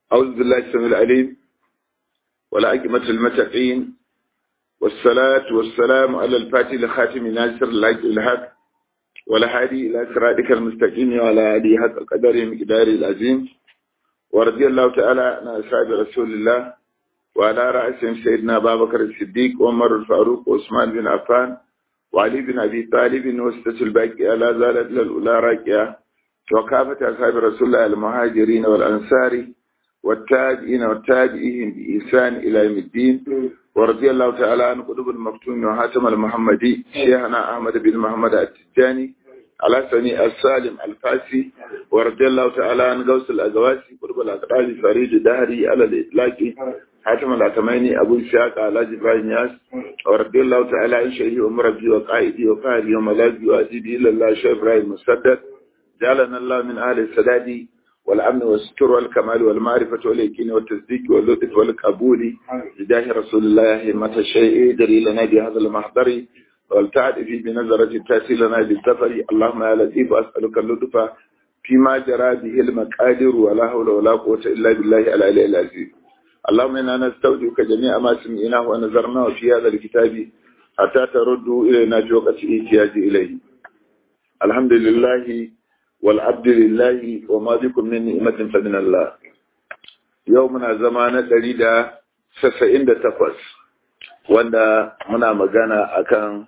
أعوذ بالله السميع العليم والعاقبة المتقين والصلاة والسلام على الفاتح لخاتم ناصر الحق الحق والهادي إلى صراطك المستقيم وعلى آله حق قدره مقداره العظيم ورضي الله تعالى عن أصحاب رسول الله وعلى رأسهم سيدنا أبا بكر الصديق وعمر الفاروق وعثمان بن عفان وعلي بن أبي طالب وستة الباقية لا زالت للأولى راكية وكافة أصحاب رسول الله المهاجرين والأنصار والتابعين والتابعين بإحسان إلى يوم الدين ورضي الله تعالى عن قطب المفتون وحاتم المحمدي شيخنا أحمد بن محمد التجاني على سني السالم الفاسي ورضي الله تعالى عن غوث الأزواسي قطب الأقرال فريد دهري على الإطلاق حاتم الأتماني أبو إسحاق على جبران ياس ورضي الله تعالى عن شيخي ومربي وقائدي وقائدي وملاذي وأزيدي إلى الله شيخ إبراهيم مسدد جعلنا الله من أهل السداد والأمن والستر والكمال والمعرفة واليقين والتصديق واللطف والقبول لله رسول الله همة الشيء دري لنا بهذا المحضر والتعد في بنظرة تأتي لنا بالسفر اللهم يا لطيف أسألك اللطف فيما جرى به المقادر ولا حول ولا قوة إلا بالله العلي العزيز اللهم إنا نستودعك جميع ما سمعناه ونظرناه في هذا الكتاب حتى تردوا إلينا في وقت احتياج إليه الحمد لله والعبد لله وما بكم من نعمة فمن الله يومنا زمان دريدا سسعين دا تقوس wanda muna magana akan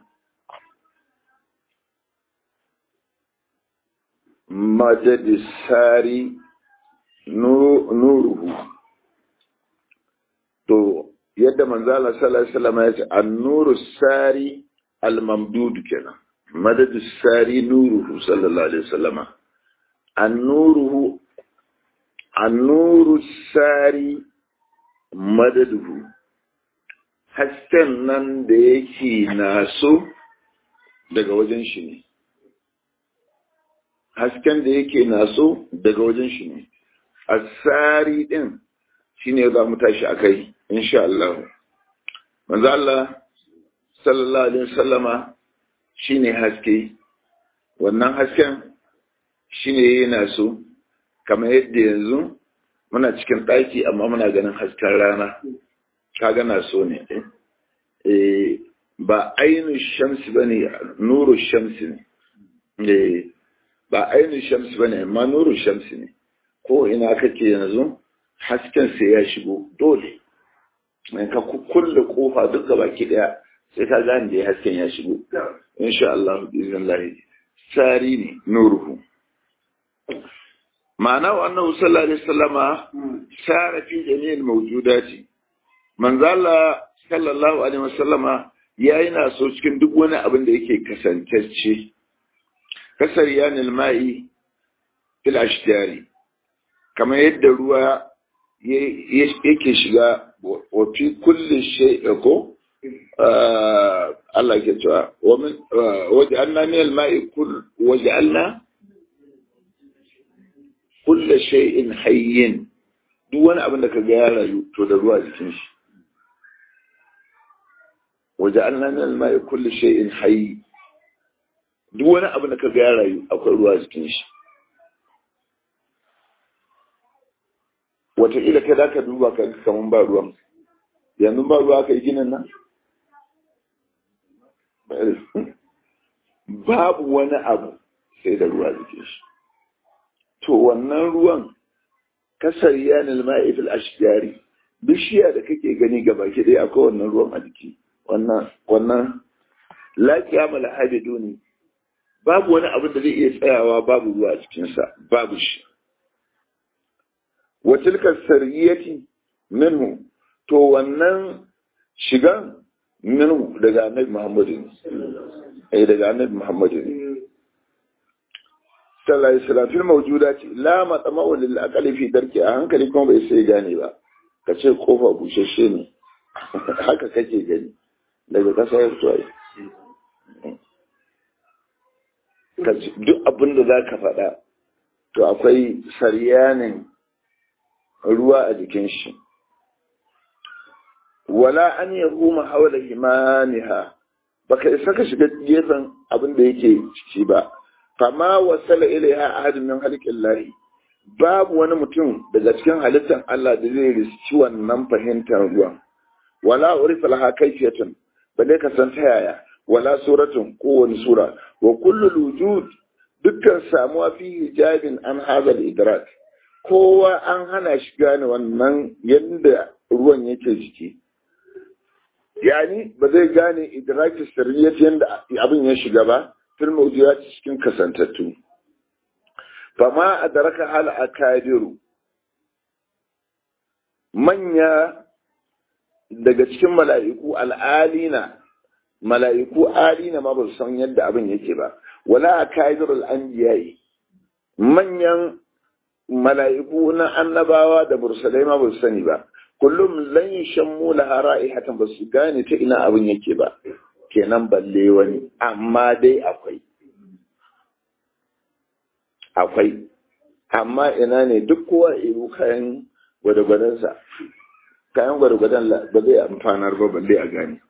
majalisari nuruhu to yadda manzala sallallahu alaihi wasallam ya ce an-nuru sari al-mamdud kenan madadu sari nuruhu sallallahu alaihi wasallama annuruhu annuru sari madaduhu hasken nan da yake naso daga wajen shi ne hasken da yake naso daga wajen shi ne asari din shine za mu tashi akai insha Allah manzo Allah sallallahu alaihi wasallama shine haske wannan hasken shine yana so kamar yadda yanzu muna cikin ɗaki amma muna ganin hasken rana kaga na so ne ba ainu shamsi bane nuru shamsi ne ba ainu shamsi bane amma nuru shamsi ne ko ina kake yanzu hasken sai ya shigo dole ka kulle kofa duk baki daya sai ka gane da hasken ya shigo insha Allah bizin sari ne nuruhu ma'ana wa annahu sallallahu alaihi wasallama sara fi jami'il mawjudati manzo Allah sallallahu alaihi wasallama yayi na so cikin duk wani abin da yake kasantacce kasar yanil ma'i fil ashtari kamar yadda ruwa yake shiga wa fi kulli shay'in ko Allah ke cewa waj'alna min al-ma'i kull waj'alna kull shay'in hayyin duk wani abin da ka ga ya rayu to da ruwa jikin shi waj'alna min al-ma'i kull shay'in hayy duk wani abin da ka ga ya rayu akwai ruwa jikin shi wataƙila kai za ka duba ka kaman ba ruwan yanzu ba ruwa ka yi ginin nan babu wani abu sai da ruwa jikin shi to wannan ruwan kasar yanil ma'ifil ashjari bishiya da kake gani gaba ki dai akwai wannan ruwan a jiki wannan wannan lafiya mala habidu ne babu wani abu da zai iya tsayawa babu ruwa a cikinsa babu shi wa tilka sariyati minhu to wannan shigan minhu daga annabi muhammadu ne eh daga annabi muhammadu ne sallallahu alaihi wasallam fil mawjudati la matma'u lil aqli fi darki a hankali kuma bai sai gane ba ka ce kofa bushashe ne haka kake gani daga kasa ya fito ai duk abin da za ka faɗa to akwai saryanin ruwa a jikin shi wala an ya huma haula himaniha baka isa ka shiga gefen abin da yake ciki ba fama wasala ilaiha ahadun min halqin lahi babu wani mutum daga cikin halittar Allah da zai riski wannan fahimtar ruwan wala urifa laha kayfiyatun balle ka san ta yaya wala suratun ko wani sura wa kullu wujud dukkan samuwa fi hijabin an hadha idrak kowa an hana shi gane wannan yadda ruwan yake jiki yani ba zai gane idraki sirriyat yadda abin ya shiga ba fil mawjudat cikin kasantattu fama adraka hal akadiru manya daga cikin mala'iku al'alina mala'iku alina ma ba su san yadda abin yake ba wala akadirul anbiya'i manyan mala'iku na annabawa da mursalai ma ba su sani ba kullum lan shammu laha ra'ihatan ba su gane ta ina abin yake ba kenan balle wani amma dai akwai akwai amma ina ne duk kowa iru kayan gwadagwadansa kayan gwadagwadan ba zai amfanar ba balle a gane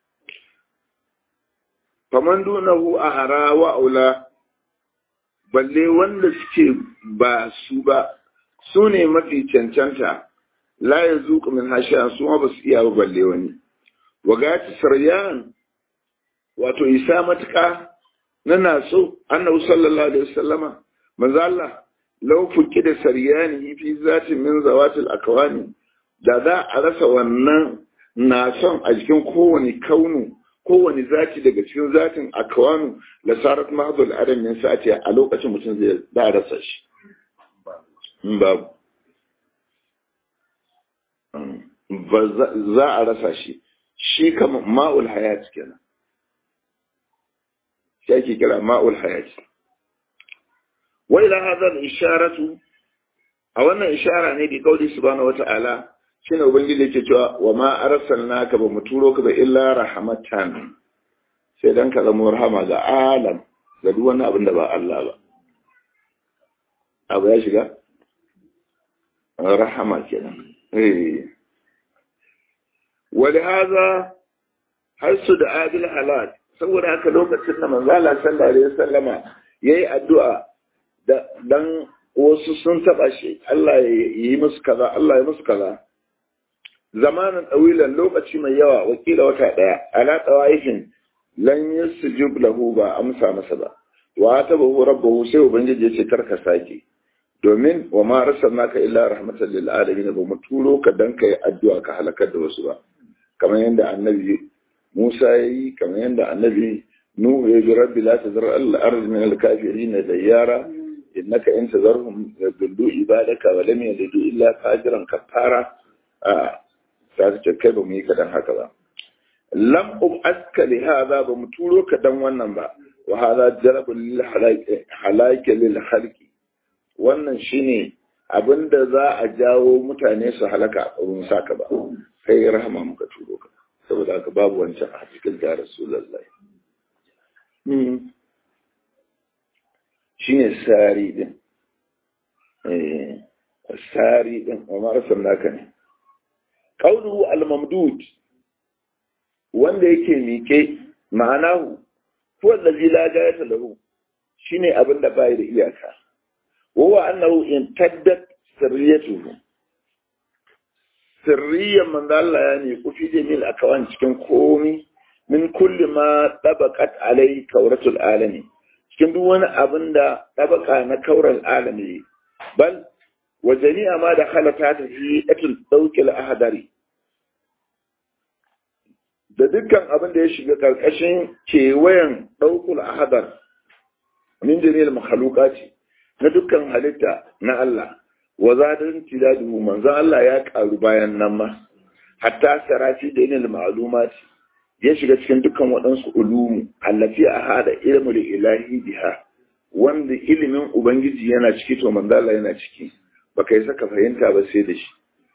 faman dunahu a hara wa aula balle wanda suke ba su ba su ne mafi cancanta la ya zuƙa min hashiya su ma ba su iya ba balle wani wagati saryan wato isa matuƙa na naso annabi sallallahu alaihi wasallama manzo Allah law fuki da saryani fi zati min zawatil akwani da za a rasa wannan nason a jikin kowane kaunu kowane zati daga cikin zatin akwanu la sarat mahdul adam min sa'ati a lokacin mutum zai da rasa shi babu ba za a rasa shi shi kama ma'ul hayat kenan shi ake kira ma'ul hayat wa ila hadha al-isharatu a wannan ishara ne bi kauli subhanahu wata'ala shine ubangiji yake cewa wa ma arsalnaka ba mu turo ka ba illa rahmatan sai dan ka zama rahama ga alam ga duk wani abin da ba Allah ba abu ya shiga rahama kenan eh ولهذا حيث دعا بالهلاك saboda haka lokacin da manzo Allah sallallahu alaihi wasallama yayi addu'a da dan wasu sun taba shi Allah ya yi musu kaza Allah ya musu kaza zamanin dawilan lokaci mai yawa wakila wata daya ala tawaifin lan yasjub lahu ba amsa masa ba wa tabahu rabbuhu sai ubangiji ya ce karka sake domin wa ma arsalnaka illa rahmatan lil alamin ba mu turo ka dan kai addu'a ka halakar da wasu ba kamar yadda annabi Musa ya yi kamar yadda annabi Nuhu ya ji rabbi la tazar al-ard min al-kafirin dayyara innaka in tazarhum yadullu ibadaka wa lam yalidu illa fajiran kafara a sai ce kai ba mu yi kadan haka ba lam ub'aska li hadha ba mu turo ka dan wannan ba wa hadha jalabul lil halaki lil khalqi wannan shine abinda za a jawo mutane su halaka a wurin saka ba kai rahama muka turo ka saboda haka babu wancan a cikin da rasulullahi shine sari din eh sari din amma rasul naka ne qawluhu al-mamdud wanda yake mike ma'anahu huwa allazi la gayata lahu shine abinda bai da iyaka wa annahu intaddat sirriyatuhu sirriyan manzo Allah ya ne kufi jamil akawan cikin komi min kulli ma tabaqat alai kauratul alami cikin duk wani abin da tabaka na kaural alami bal wa jami'a ma da halata ta fi atul daukil ahadari da dukkan abin da ya shiga karkashin kewayen daukul ahadar min jami'il makhluqati na dukkan halitta na Allah wa zadan tidadu manzon Allah ya karu bayan nan ma hatta sarafi da ilil ma'lumat ya shiga cikin dukkan waɗansu ulumu allati a hada ilmu da ilahi biha wanda ilimin ubangiji yana ciki to manzon Allah yana ciki baka yi saka fahimta ba sai da shi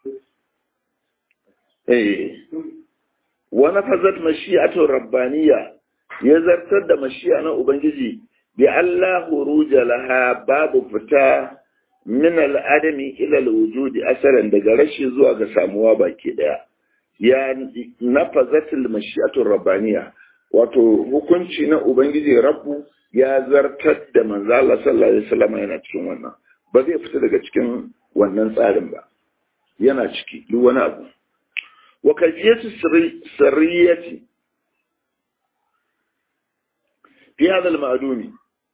eh wa nafazat mashi'atu rabbaniyya ya zartar da mashi'a na ubangiji bi Allah huruja laha babu fita min al'adami ila wujudi asalan daga rashi zuwa ga samuwa baki daya ya nafazatul mashi'atur rabbaniya wato hukunci na ubangiji rabbu ya zartar da manzo Allah sallallahu alaihi wasallam yana cikin wannan ba zai fita daga cikin wannan tsarin ba yana ciki duk wani abu wa kajiyatu sirriyati fi hadha al-ma'dumi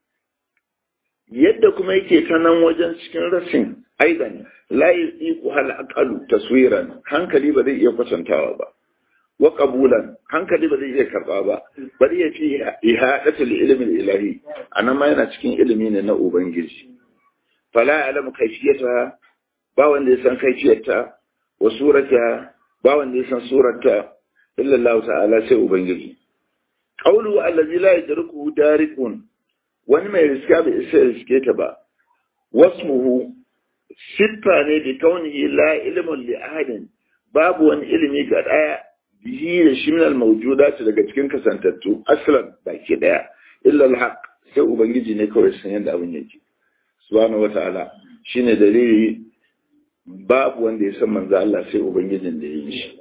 yadda kuma yake ta nan wajen cikin rasin aidan la yuqiqu hal aqalu taswiran hankali ba zai iya kwatantawa ba wa qabulan hankali ba zai iya karba ba bari ya fi ihadatul ilmi ilahi anan ma yana cikin ilimi ne na ubangiji fala alamu kayfiyata ba wanda ya san kayfiyarta wa surata ba wanda ya san surarta illa Allah ta'ala sai ubangiji qawlu allazi la yadruku darikun wani mai riska bai isa riske ta ba wasmuhu siffa ne bi kaunihi la ilmun li ahadin babu wani ilimi ga daya bihi da shi min al-mawjudat daga cikin kasantattu aslan baki daya illa al-haq sai ubangiji ne kawai san yadda abin yake subhanahu wataala shine dalili babu wanda ya san manzo Allah sai ubangijin da ya yi shi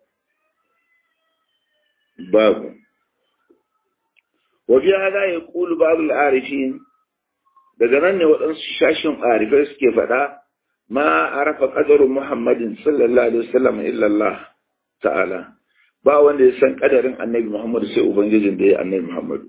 babu wa fi hada yaqulu ba'd al-arifin daga nan ne waɗansu shashin arifai suke faɗa ma arafa qadaru muhammadin sallallahu alaihi wasallam illa Allah ta'ala ba wanda ya san kadarin annabi Muhammad sai ubangijin da ya annabi Muhammad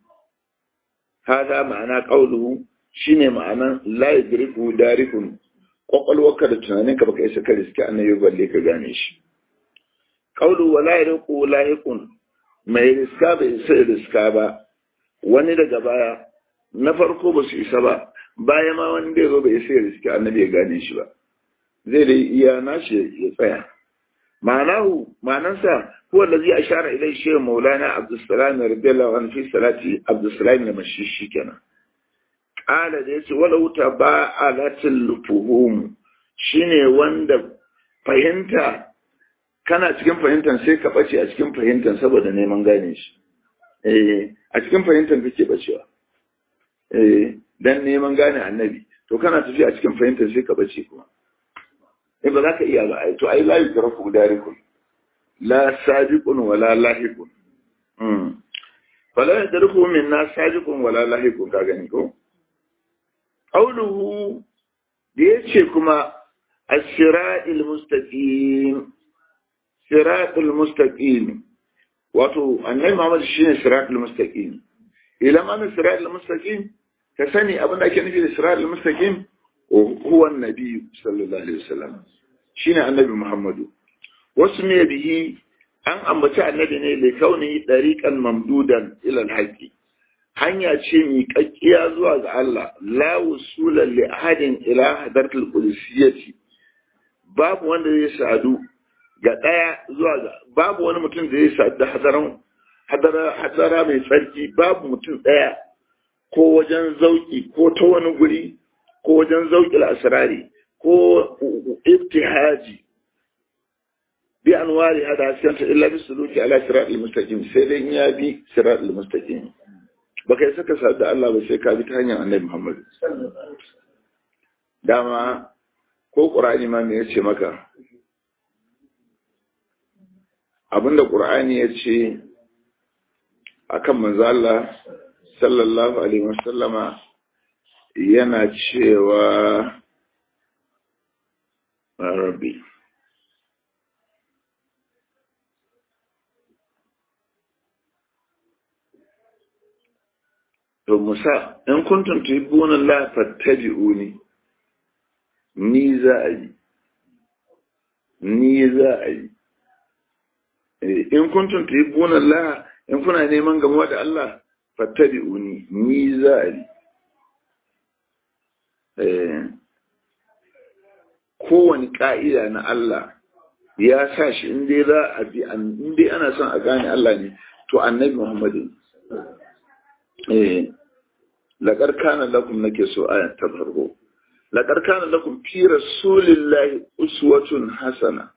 hada ma'ana qauluhu shine ma'anan la yadriku darikun kwakwalwarka da tunaninka baka isa ka riske annabi balle ka gane shi qaulu wa la yadriku lahiqun mai riska bai isa riska ba wani daga baya na farko ba su isa ba baya ma wani da zo bai isa riske annabi ya gane shi ba zai dai iya nashi ya tsaya معناه معناه هو الذي أشار إليه الشيخ مولانا عبد السلام رضي الله عنه في صلاة عبد السلام المشيشي كان قال ديس ولو تباعلت الفهوم shine wanda fahimta kana cikin fahimtar sai ka bace a cikin fahimtar saboda neman gane shi eh a cikin fahimtar kake bacewa eh dan neman gane annabi to kana tafi a cikin fahimtar sai ka bace kuma in ba za ka iya ba ai to ai la yudraku darikun la sabiqun wala lahiqun mm fala yadraku minna sabiqun wala lahiqun ka gani ko qawluhu da yace kuma as-siratil mustaqim siratul mustaqim wato annabi Muhammad shine siratul mustaqim ila ma siratul mustaqim ka sani abin da ake nufi da siratul mustaqim هو النبي صلى الله عليه وسلم شين النبي محمد واسمي به أن أمبتا النبي لكونه طريقا ممدودا إلى الحق hanya ce miƙaƙƙiya zuwa ga Allah la wusula li ahadin ila hadartul qudsiyati babu wanda zai sadu ga daya zuwa ga babu wani mutum da zai sadu da hadaran hadara hadara mai tsarki babu mutum daya ko wajen zauki ko ta wani guri ko wajen zauƙil asirari ko ibtihaji bi anwari hada hasiyanta illa bi suluki ala siratul mustaqim sai dai ya bi siratul mustaqim baka yi saka sadu Allah ba sai ka bi ta hanyar Annabi Muhammad dama ko Qur'ani ma me yace maka abinda Qur'ani yace akan manzo Allah sallallahu alaihi wasallama yana cewa rabbi to musa in kuntum tuhibbuna Allah fattabi'uni ni za a yi ni za a yi in kuntum tuhibbuna Allah in kuna neman gamuwa da Allah fattabi'uni ni za a yi kowane ƙa'ida na Allah ya sa shi inda za a bi inda ana son a gane Allah ne to annabi Muhammadin laƙar kana lakum nake so ayan ta farko laƙar kana lakum fi rasulillahi uswatun hasana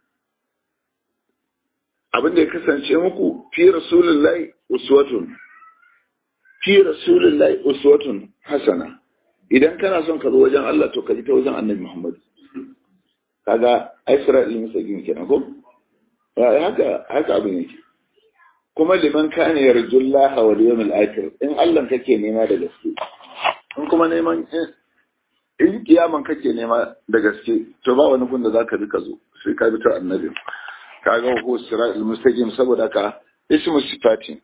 abin da ya kasance muku fi rasulillahi uswatun fi rasulillahi uswatun hasana idan kana son ka zo wajen Allah to ka ji ta wajen annabi Muhammad kaga Isra'il musagin kenan ko haka haka abin yake kuma liman kana yarjullaha wal yawmil akhir in Allah kake nema da gaske in kuma neman in kiyaman kake nema da gaske to ba wani gun da zaka bi ka zo sai ka bi ta annabi kaga ko siratul mustaqim saboda ka ismu sifati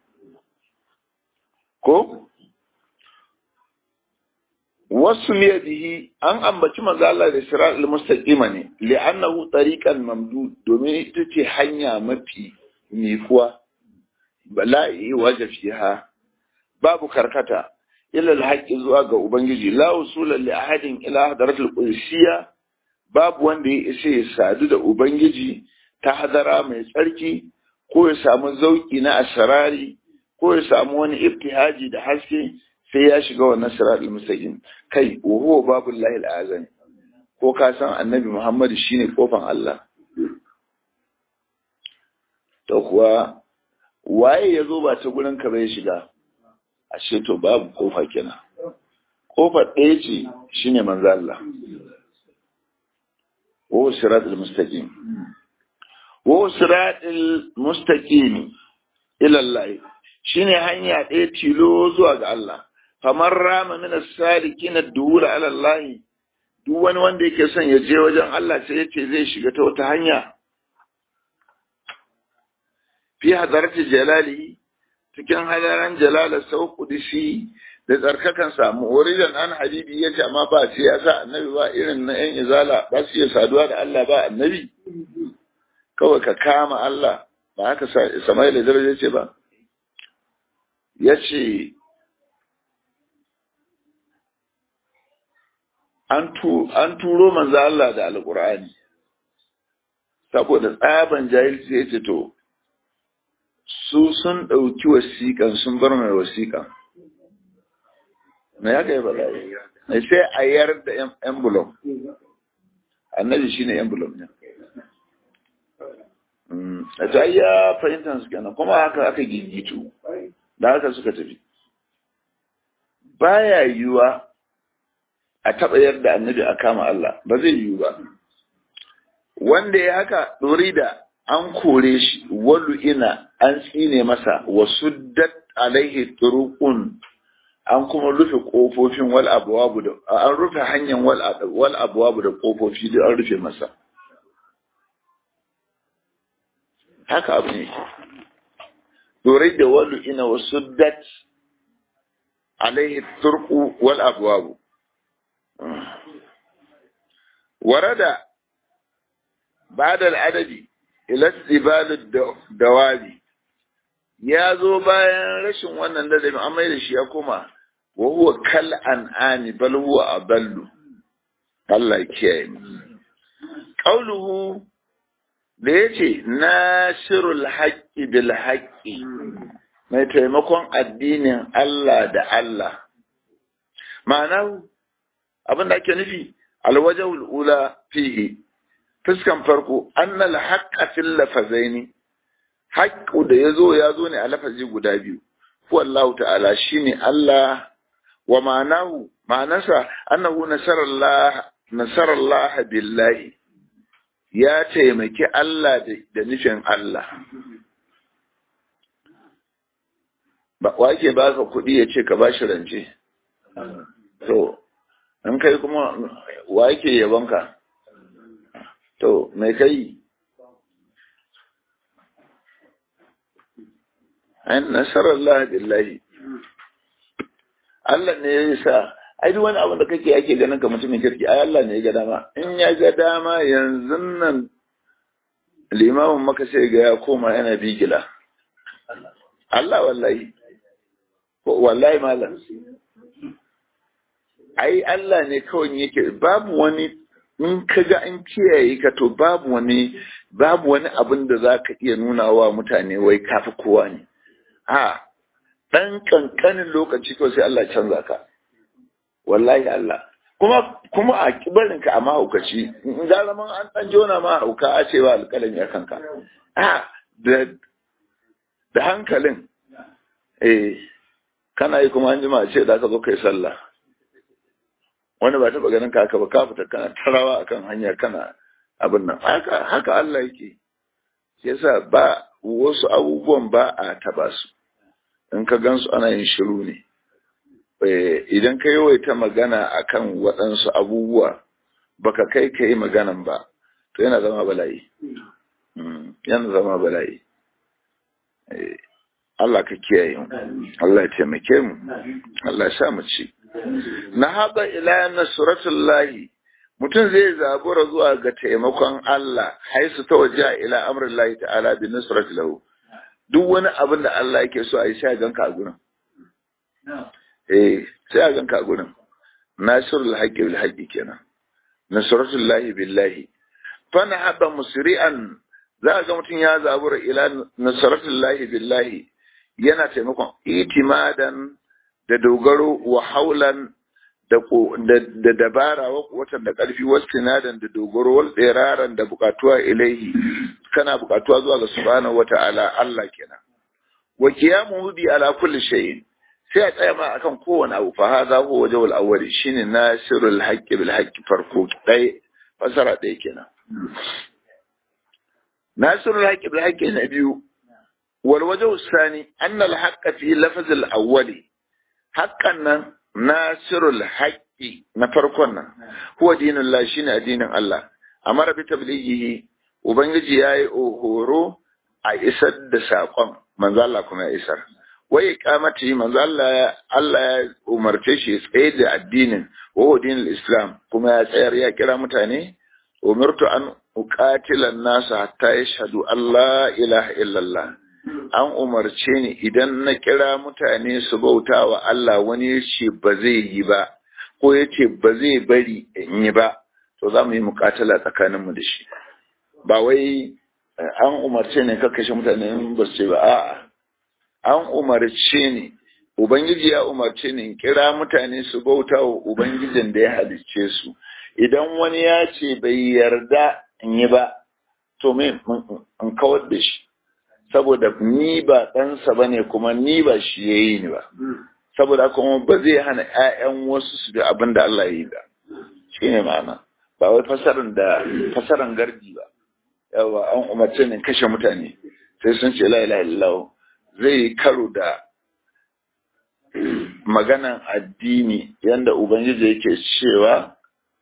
ko wasu bihi an ambaci manzo Allah da siratul mustaqima ne li'annahu tariqan mamdud domin ita ce hanya mafi mikuwa bala'i waje fiha babu karkata ila alhaqi zuwa ga ubangiji la usula li ahadin ila hadaratul qudsiyya babu wanda ya isa ya sadu da ubangiji ta hadara mai tsarki ko ya samu zauki na asrari ko ya samu wani ibtihaji da haske sai ya shiga wannan siratul mustaqim kai wa huwa babul lahil azam ko ka san annabi muhammad shine kofan Allah to kuwa waye ya zo ba ta gurin ka bai shiga ashe to babu kofa kenan kofar ɗaya ce shine manzo Allah wa siratul mustaqim wa siratul mustaqim ila Allah shine hanya ɗaya tilo zuwa ga Allah kamar rama min as-salikin ad-duhul ala Allah duk wani wanda yake son ya je wajen Allah sai yace zai shiga ta wata hanya fi hadarati jalali cikin hadaran jalala sau kudisi da tsarkakan samu wuridan an habibi ya ce amma ba sai ya sa annabi ba irin na yan izala ba su iya saduwa da Allah ba annabi kawai ka kama Allah ba haka Sama'il da daraja ce ba ya ce an turo manzo Allah da alƙur'ani saboda tsaban jahilci ya ce to su sun ɗauki wasiƙan sun bar mai wasiƙan na ya kai bala ne sai a yar da envelope annabi shi ne envelope ne a ta ya fahimtar su kenan kuma haka aka gigitu da haka suka tafi baya yiwuwa a taɓa yarda annabi a kama Allah ba zai yiwu ba wanda ya haka ɗori da an kore shi walu ina an tsine masa wa suddat alaihi turuqun an kuma rufe kofofin wal abwabu da an rufe hanyar wal wal abwabu da kofofi da an rufe masa haka abu ne dorai da walu ina wa suddat alaihi turqu wal abwabu warada بعد العدد ila tsibalin dawabi ya zo bayan rashin wannan ladabi an mai da shi ya koma wa huwa kal an'ani bal huwa adallu Allah kiyaye ni qauluhu da yace nasirul haqqi bil haqqi mai taimakon addinin Allah da Allah ma'ana abin da ake nufi alwajhul ula fihi fuskan farko annal haqqa fil lafazaini haqqu da yazo yazo ne a lafazi guda biyu ko Allah ta'ala shine Allah wa ma'anahu ma'anasa annahu nasarallah nasarallah billahi ya taimaki Allah da nufin Allah ba wake baka kuɗi ya ce ka bashi rance to in kai kuma wake yabonka To, mai kai? An nasarar Allah billahi. Allah ne ya sa, ai duk wani abu da kake ake ganin ka mutumin kirki, ai Allah ne ya ga dama. In ya ga dama yanzu nan limamin maka sai ga ya koma yana bigila. Allah wallahi. Wallahi malam. Ai Allah ne kawai yake babu wani in ka ga an kiyaye ka to babu wani babu wani abin da za ka iya nuna wa mutane wai kafi kowa ne a ɗan ƙanƙanin lokaci kawai sai Allah canza ka wallahi Allah kuma kuma a kibarin ka a mahaukaci in ga zaman an ɗan jona ma hauka a cewa alƙalin ya kanka a da da hankalin eh kana yi kuma an jima a ce da ka zo kai sallah wani ba taɓa ganin ka ba ka fita kana tarawa akan hanya kana abin nan haka haka Allah yake shi yasa ba wasu abubuwan ba a taba su in ka gansu ana yin shiru ne idan ka yawaita magana akan waɗansu abubuwa baka kai ka yi maganan ba to yana zama bala'i yana zama bala'i Allah ka kiyaye mu Allah ya taimake mu Allah ya sa mu ci na haɗa ila nasratullahi mutum zai zabura zuwa ga taimakon Allah haisu ta waje ila amrin lahi ta'ala bi nusrati lahu duk wani abin da Allah yake so a yi sai a ganka a gurin eh sai a ganka a gurin nasrul haqqi bil haqqi kenan nasratul lahi billahi fa na haba musri'an za ga mutum ya zabura ila nasratul lahi billahi yana taimakon itimadan da dogaro wa haulan da dabara watan da ƙarfi wastinadan da dogaro wal tsiraran da bukatuwa ilaihi kana bukatuwa zuwa ga subhanahu wata'ala Allah kenan wa qiyamuhu bi ala kulli shay'in sai a tsaya ma akan kowane abu fa hadha huwa wajhul awwal shine nasirul haqqi bil haqqi farko dai fasara dai kenan nasirul haqqi bil haqqi na biyu wal wajhu thani anna al haqqa fi lafz al awwali haqqan nan nasirul haqqi na farkon nan huwa dinullah shine addinin Allah amara bi tablighihi ubangiji yayi horo a isar da sakon manzo Allah kuma ya isar wai iqamati manzo Allah Allah ya umarce shi ya tsaye da addinin wa huwa dinul islam kuma ya tsayar ya kira mutane umirtu an uqatila an-nasa hatta yashhadu Allah ilaha illallah an umarce ni idan na kira mutane su bauta wa Allah wani ya ce ba zai yi ba ko ya ce ba zai bari in yi ba to za mu yi mukatala tsakaninmu da shi ba wai an umarce ne kashe mutane ba su ce ba a'a an umarce ni ubangiji ya umarce ni in kira mutane su bauta wa ubangijin da ya halicce su idan wani ya ce bai yarda in yi ba to me in kawar da shi saboda ni ba ɗansa ba ne kuma ni ba shi ya yi ni ba saboda kuma ba zai hana 'ya'yan wasu su da abin da Allah ya yi ba shi ne ma'ana ba wai fasaran da fasaran gardi ba yawa an umarce ne kashe mutane sai sun ce la ilaha illallah zai karo da maganan addini yanda ubangiji yake cewa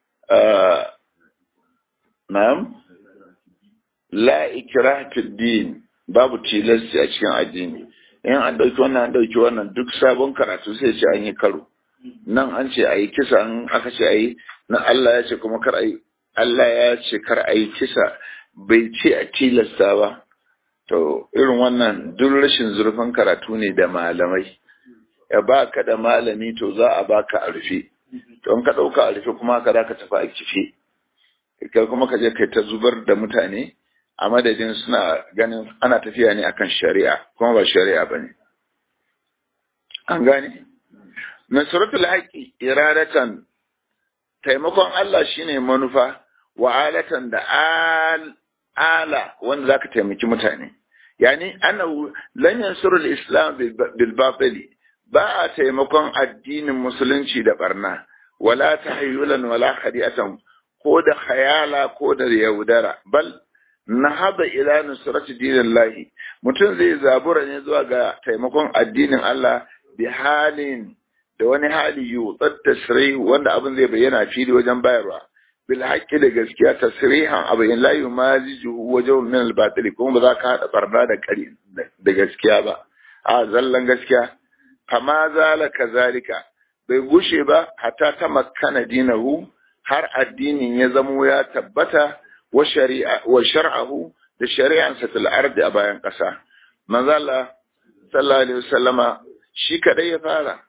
na'am la ikraha fid din babu tilasti a cikin addini in an ɗauki wannan an ɗauki wannan duk sabon karatu sai ce an yi karo nan an ce a yi kisa an aka ce a yi na Allah ya ce kuma kar a yi Allah ya ce kar a yi kisa bai ce a tilasta ba to irin wannan duk rashin zurfin karatu ne da malamai ya ba ka da malami to za a baka a rufe to in ka ɗauka a rufe kuma ka za ka tafi a kife kai kuma ka je kai ta zubar da mutane a madadin suna ganin ana tafiya ne akan shari'a kuma ba shari'a ba ne. An gane? Nasaratul haƙi iradatan taimakon Allah shine manufa wa alatan da ala wanda za ka taimaki mutane. Yani, annahu lan yansurul islam bil batili ba a taimakon addinin musulunci da barna wala tahayyulan wala khadi'atan ko da khayala ko da yaudara bal na haɗa ila nusrati dinin lahi mutum zai zabura ne zuwa ga taimakon addinin Allah bi halin da wani hali yutsar tasrih wanda abin zai bayyana fili wajen bayarwa bil haqqi da gaskiya tasrihan abu in la yumaziju wajen min al batil kuma ba za ka hada barna da kari da gaskiya ba a zallan gaskiya kama zala kazalika bai gushe ba hatta ta makkana dinahu har addinin ya zamo ya tabbata wa shar'ahu da shari'ansa fil ardi a bayan ƙasa. Manzo Allah sallallahu alaihi wasallama shi kadai ya fara.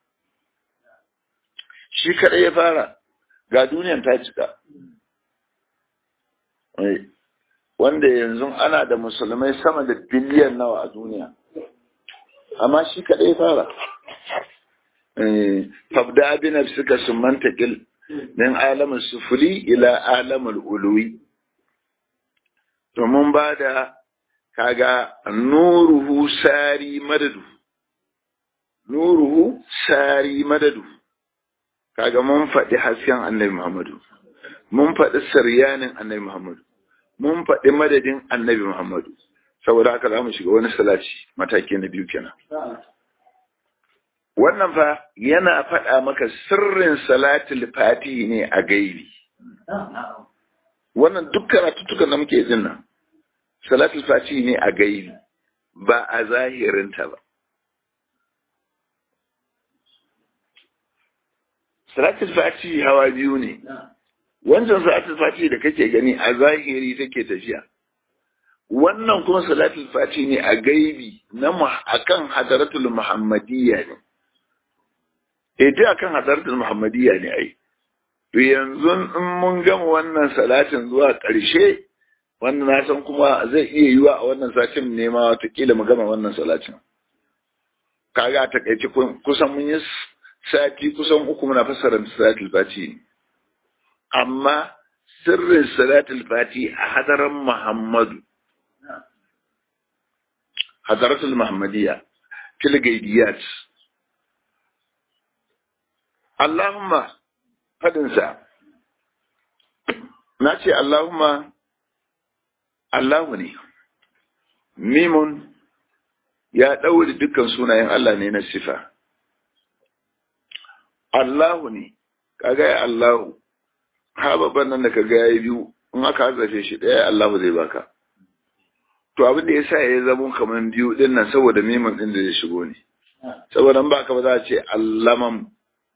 Shi kadai ya fara. Ga duniyan ta cika. Wanda yanzu ana da musulmai sama da biliyan nawa a duniya. Amma shi kadai ya fara. Fabda bi nafsika summan taqil min alamin sufuli ila alamul uluwi. domin ba da kaga nuruhu sari madadu nuruhu sari madadu kaga mun faɗi hasken annabi Muhammadu mun faɗi saryanin annabi Muhammadu mun faɗi madadin annabi Muhammadu saboda haka za mu shiga wani salati mataki na biyu kenan wannan fa yana faɗa maka sirrin salatul fati ne a gaibi wannan duk karatuttukan da muke jin nan salatul fati ne a gaibi ba a zahirinta ba salatul fati hawa biyu ne wancan salatul fati da kake gani a zahiri take tafiya wannan kuma salatul fati ne a gaibi na akan hadaratul muhammadiyya ne eh dai akan hadaratul muhammadiyya ne ai to yanzu in mun gama wannan salatin zuwa ƙarshe wannan na san kuma zai iya yiwa a wannan satin nema watakila mu gama wannan salatin kaga a takaice kusan mun yi sati kusan uku muna fassara salatul fati amma sirrin salatul fati a hadaran muhammadu hadaratul muhammadiyya tilgaidiyat Allahumma fadinsa na ce Allahumma Allahu ne mimun ya ɗaure dukkan sunayen Allah ne na sifa Allahu ne kaga ya Allahu ha babban nan da kaga yayi biyu in aka zafe shi ɗaya Allahu zai baka to abin da yasa ya zama kaman biyu din nan saboda mimun din da ya shigo ne saboda ba ka ba za a ce allamam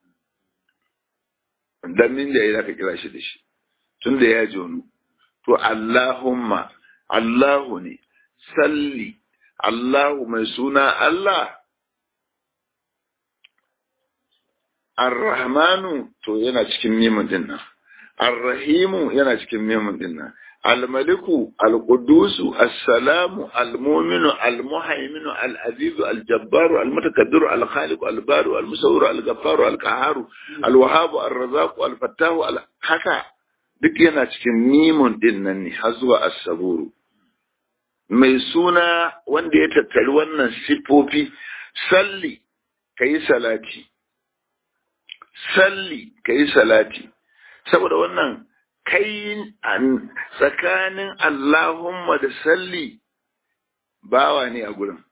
dan min da ya zaka kira shi da shi tun da ya jonu to Allahumma Allahu ne salli Allahu mai suna Allah Ar-Rahmanu to yana cikin mimin din nan Ar-Rahimu yana cikin mimin din nan Al-Maliku Al-Qudusu As-Salamu Al-Mu'minu Al-Muhaiminu Al-Azizu Al-Jabbaru Al-Mutakabbiru Al-Khaliqu Al-Baru Al-Musawwiru Al-Ghaffaru Al-Qahharu Al-Wahhabu Ar-Razzaqu Al-Fattahu haka duk yana cikin mimun din nan ne har zuwa As-Saburu mai suna wanda ya tattari wannan sifofi salli kayi salati salli kayi salati saboda wannan kai tsakanin Allahumma da salli bawa ne a gurin.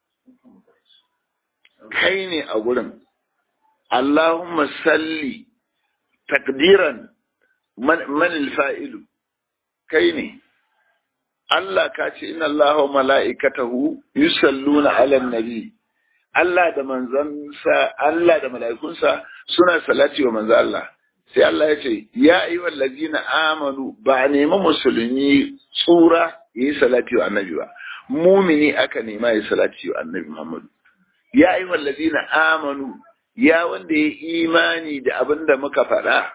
Kai ne a gurin. Allahumma salli takdiran manil fa'ilu. Kai ne. Allah ka ce, Inna Allah wa mala'ikatahu yusalluna ala nabi. Allah da manzansa, Allah da mala'ikunsa suna salati wa manzo Allah. sai Allah ya ce ya yi wallazina amanu ba a nemi musulmi tsura ya yi salati wa annabi ba mumini aka nema ya salati wa annabi Muhammadu ya yi wallazina amanu ya wanda ya imani da abin da muka faɗa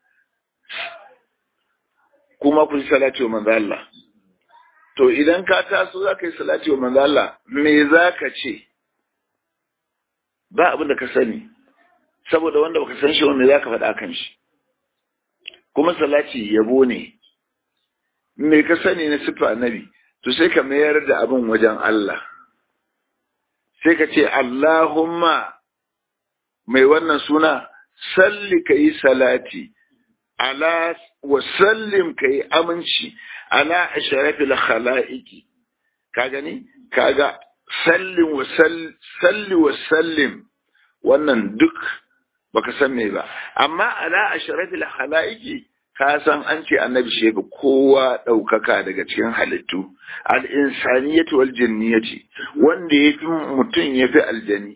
kuma ku salati wa manzo Allah to idan ka taso za ka yi salati wa manzo Allah me za ka ce ba abin da ka sani saboda wanda baka san shi wanda za ka faɗa kan shi kuma salati yabo ne me ka sani na sifa annabi to sai ka mayar da abin wajen Allah sai ka ce Allahumma mai wannan suna salli ka yi salati ala wa sallim ka yi aminci ala asharafil khala'iki ka gani kaga sallin wa salli wa sallim wannan duk baka san me ba amma ala ashrafil khalaiqi ka san an ce annabi shi ga kowa daukaka daga cikin halittu al insaniyatu wal jinniyati wanda yafi mutum yafi aljani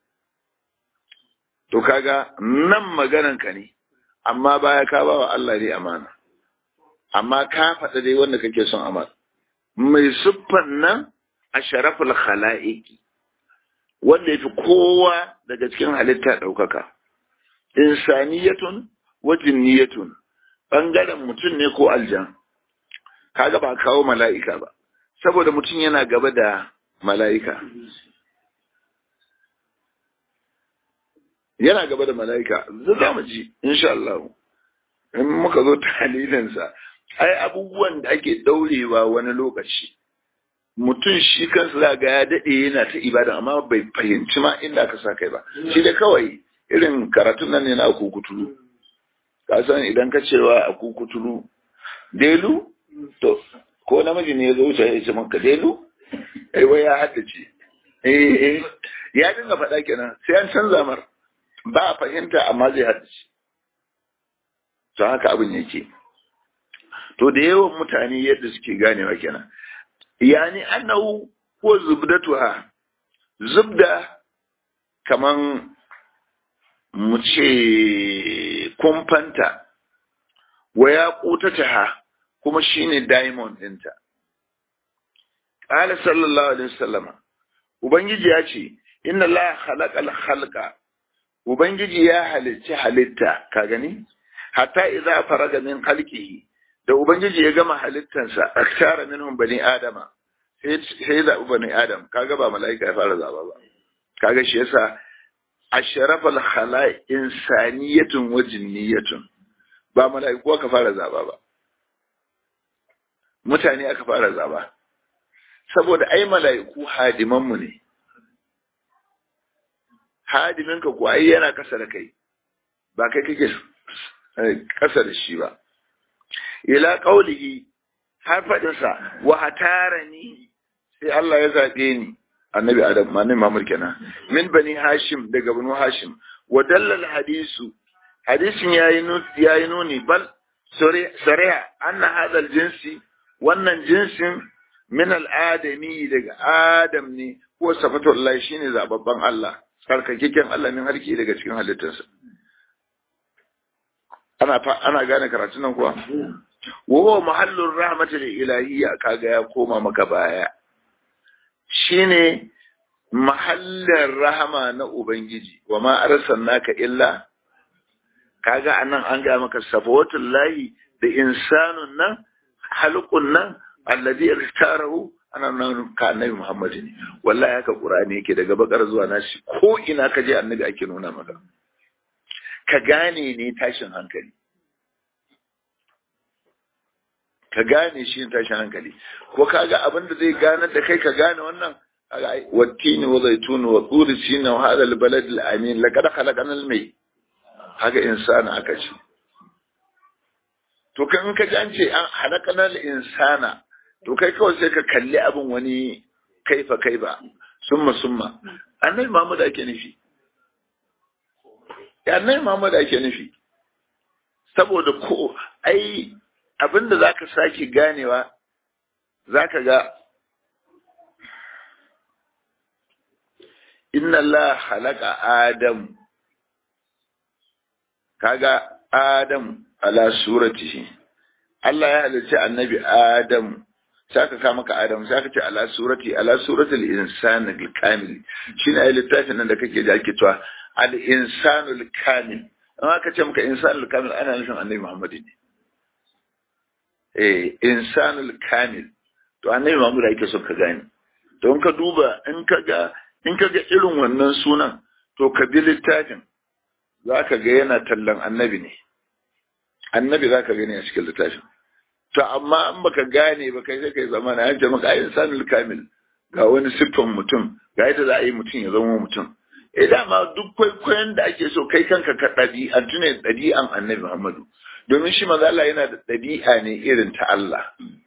to kaga nan maganan ka ne amma baya ka ba wa Allah ne amana amma ka faɗa dai wanda kake son amana mai siffan nan ashrafil khalaiqi wanda yafi kowa daga cikin halitta daukaka insaniyatun wa jinniyatun bangaren mutum ne ko aljan kaga ba kawo mala'ika ba saboda mutum yana gaba da mala'ika yana gaba da mala'ika za mu ji insha Allah in muka zo talilinsa ai abubuwan da ake daurewa wani lokaci mutum shi kansa za ga ya daɗe yana ta ibada amma bai fahimci ma inda aka sa kai ba shi da kawai irin karatun nan ne na akukutulu ka san idan ka cewa akukutulu delu to ko namiji ne ya zo wuce ya ce maka delu ai wai ya haddace eh ya dinga faɗa kenan sai an canza mar ba a fahimta amma zai haddace to haka abin yake to da yawan mutane yadda suke ganewa kenan yani annahu ko zubdatuha zubda kaman mu ce kumfanta wa ya ha kuma shine diamond ɗinta. Ƙala sallallahu alaihi wasallama Ubangiji ya ce, Inna la halakal halka, Ubangiji ya halicci halitta, ka gani? Hatta idza faraga min halqihi da Ubangiji ya gama halittansa, akshara minhum bani Adama, sai ya zaɓi bani Adam, kaga ba mala'ika ya fara zaba ba. Kaga shi yasa asharafal khala insaniyatun wa jinniyatun ba mala'iku aka fara zaba ba mutane aka fara zaba saboda ai mala'iku hadiman mu ne hadimin ka ko ai yana kasa da kai ba kai kake kasa da shi ba ila qaulihi har fadin sa wa hatarani sai Allah ya zabe ni annabi adam annabi Muhammad kenan min bani hashim daga banu hashim wa dallal hadisu hadisin yayi yayi nuni bal sariya anna hadha jinsi wannan jinsin min al-adami daga adam ne ko safatullah shine zababban Allah sarkakekken Allah min harki daga cikin halittarsa ana ana gane karatun nan kuwa wa huwa mahallur rahmatil ilahiyya kaga ya koma maka baya shine mahallar rahama na Ubangiji, wa ma arsalnaka illa kaga anan an ga maka safawatul lahi da insanun nan halqun nan alladhi ikhtarahu ana nan ka annabi Muhammad ne wallahi haka Qur'ani yake daga bakar zuwa nashi ko ina ka je annabi ake nuna maka ka gane ne tashin hankali ka gane shi tashin hankali ko kaga abin da zai gane da kai ka gane wannan wattini wa zaituni wa turi sina wa hada albalad alamin laqad khalaqana almay haka insana aka ce to kan ka ji an ce an halakana insana to kai kawai sai ka kalli abin wani kaifa kaifa summa summa annabi Muhammad ake nufi ya annabi Muhammad ake nufi saboda ko ai abinda zaka sake ganewa zaka ga inna Allah halaka Adam kaga Adam ala suratihi Allah ya halicci annabi Adam sai ka kama ka Adam sai ka ce ala surati ala suratul insan al-kamil shine ai littafin nan da kake da ake cewa al-insanul kamil an aka ce maka insanul kamil ana nufin annabi Muhammad ne eh insanul kamil to annabi Muhammad ake so ka gane to in ka duba in ka ga in ka ga irin wannan sunan to ka bi littafin za ka ga yana tallan annabi ne annabi za ka gani a cikin littafin to amma in baka gane ba kai sai kai zama na yanke maka ayin sanul kamil ga wani siffan mutum ga yadda za a yi mutum ya zama mutum eh dama duk kwaikwayon da ake so kai kanka ka ɗabi'antu ne ɗabi'an annabi Muhammadu domin shi maza Allah yana da ɗabi'a ne irin ta Allah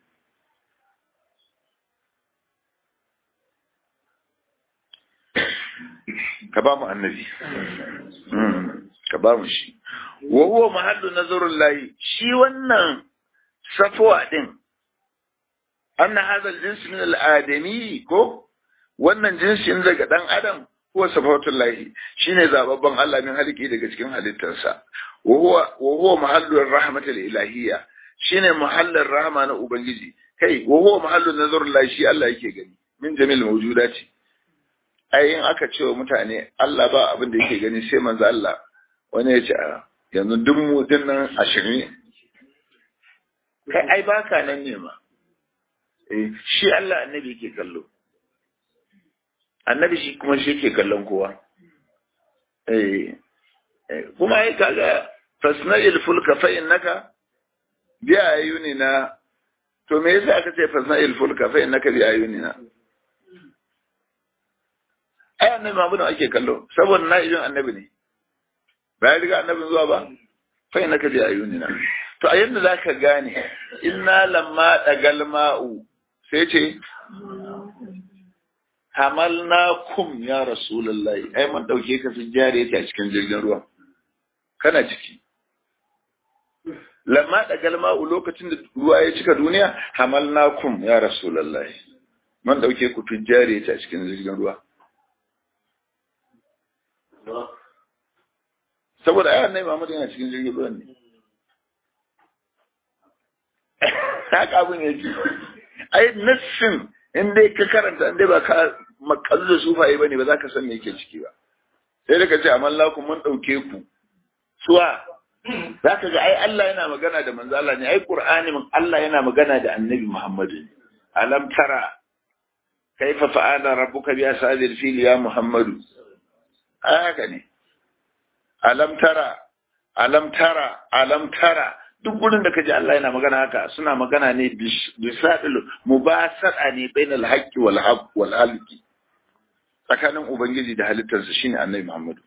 ka ba mu annabi ka ba mu shi wa huwa mahallu nazarul lahi shi wannan safwa din anna hadha al-jins min al-adami ko wannan jinsin daga dan adam huwa safawatul lahi shine zababban Allah min haliki daga cikin halittarsa wa huwa wa huwa mahallu ar-rahmati al-ilahiyya shine mahallin rahma na ubangiji kai wa huwa mahallu nazarul lahi shi Allah yake gani min jamil mawjudati ai in aka ce wa mutane Allah ba abin da yake gani sai manzo Allah wani ya ce a yanzu duk mu dinnan ashirin kai ai baka nan ne ma eh shi Allah annabi yake kallo annabi shi kuma shi yake kallon kowa eh kuma ai kaga fasna'il fulka fa innaka bi ayunina to me yasa aka ce fasna'il fulka fa innaka bi ayunina ai annabi mamu da ake kallo saboda na ibin annabi ne ba ya riga annabin zuwa ba fa ina ka bi ayunina to a yadda zaka gane inna lamma dagal ma'u sai ce hamalnakum ya rasulullahi ai mun dauke ka fi jariya a cikin jirgin ruwa kana ciki lamma da galma'u lokacin da ruwa ya cika duniya hamalnakum ya rasulullahi mun dauke ku fi jariya a cikin jirgin ruwa saboda ayan nai Muhammad yana cikin jirgin ruwan ne haka abin yake ai nassin in dai ka karanta in dai ba ka makalu da sufaye bane ba za ka san me yake ciki ba sai da ka ce amalla ku mun dauke ku suwa za ka ga ai Allah yana magana da manzo Allah ne ai Qur'ani mun Allah yana magana da Annabi Muhammad alam tara kaifa fa'ala rabbuka bi ashabil fil ya Muhammadu haka ne alam tara alam tara alam tara duk gurin da kaji Allah yana magana haka suna magana ne bisadil mubasara ne bainal haqqi wal haqq wal halqi tsakanin ubangiji da halittarsa shine annabi Muhammad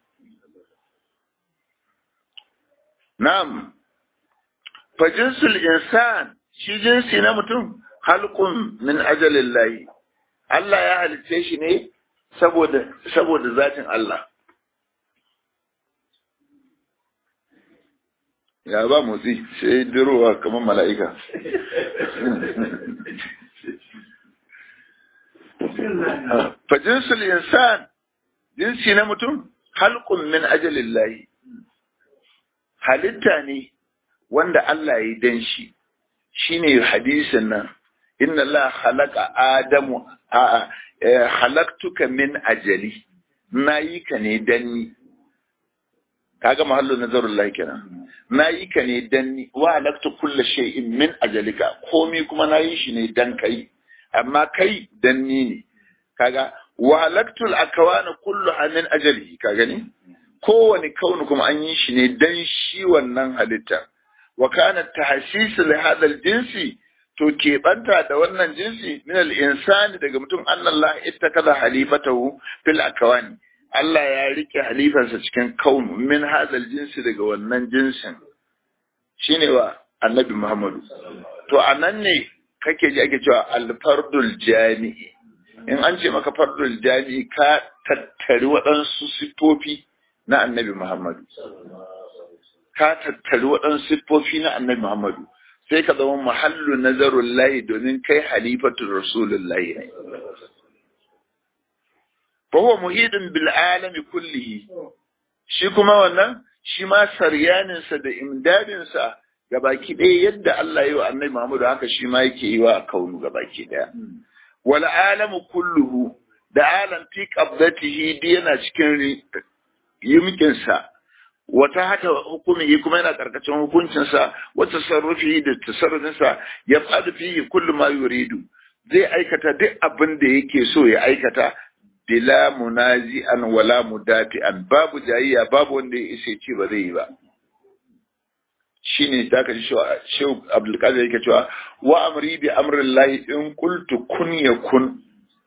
na'am fa jinsul insan shi jinsi na mutum halqun min ajalillahi Allah ya halice shi ne saboda saboda zatin Allah ya ba motsi sai dirowa kamar mala'ika fa jinsul insan jinsi na mutum halqun min ajalillahi halitta ne wanda Allah ya dan shi shine hadisin nan inna Allah khalaqa adamu a halaktuka min ajali nayi ka ne danni kaga mahallu nazarullahi kenan nayi ka ne danni wa halaktu kulli shay'in min ajalika komai kuma nayi shi ne dan kai amma kai danni ne kaga wa halaktu al-akwana kulluha min ajalihi ka gani kowane kauni kuma an yi shi ne dan shi wannan halitta wa kana tahsis li hadha al-jinsi to keɓanta da wannan jinsi min al-insani daga mutum annallah ittakaza halifatahu fil akawani Allah ya rike halifansa cikin kaunu min hadal jinsi daga wannan jinsin shine wa annabi Muhammadu to anan ne kake ji ake cewa al-fardul jami'i in an ce maka fardul jami'i ka tattari waɗansu siffofi na annabi Muhammadu ka tattari waɗansu siffofi na annabi Muhammadu sai ka zama mahallu nazarun lahi domin kai halifatul rasulullahi ne fa huwa muhidin bil alami kullihi shi kuma wannan shi ma saryanin sa da imdadin sa gabaki ɗaya yadda Allah ya yi wa annabi Muhammadu haka shi ma yake yi wa kaunu gabaki ɗaya wal alamu kulluhu da alam fi qabdatihi di yana cikin yimkin sa wata hata hukumi kuma yana karkashin hukuncinsa wata sarrufi da tasarrufinsa ya fadu fihi kullu ma yuridu zai aikata duk abin da yake so ya aikata bila munazi'an wala mudafi'an babu jayayya babu wanda ya isa ce ba zai yi ba shine da ka ji shehu abdulkadir yake cewa wa amri bi amrillahi in qultu kun yakun